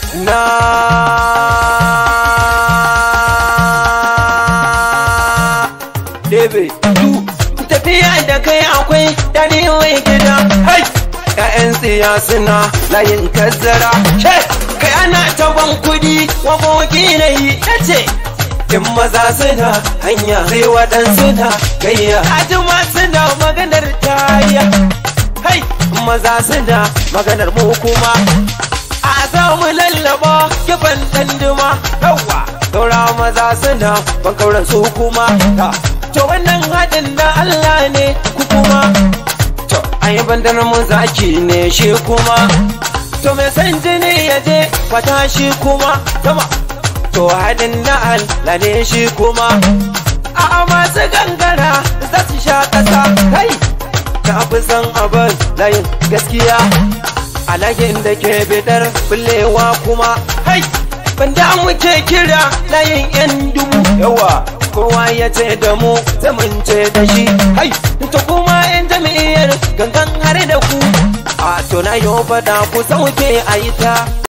na Debe du tafiya da kai akwai dare wai gida hai ƴaƴan siyasuna layin kazzara kai ana taban kudi wa boki na yi ce in maza suna hanya sai waɗansu na gayya ajima suna maganar tayya hai maza suna maganar mu kuma a za mu lallaba kifan danduma yawa saura maza suna bankauran su kuma to wannan haɗin da Allah ne ku kuma to ai bandar mu zaki ne shi kuma to mai san jini ya je kwata shi kuma sama to haɗin da Allah ne shi kuma a masu gangara za su sha ƙasa kai ka fi san abin layin gaskiya alagin da ke bidar bullewa kuma hai banda muke kira layin yan dubu yawa kowa ya ce da mu zamunce da shi hai ta kuma yan jami'ar gangan har da ku a to na yau fada ku sauke a yi ta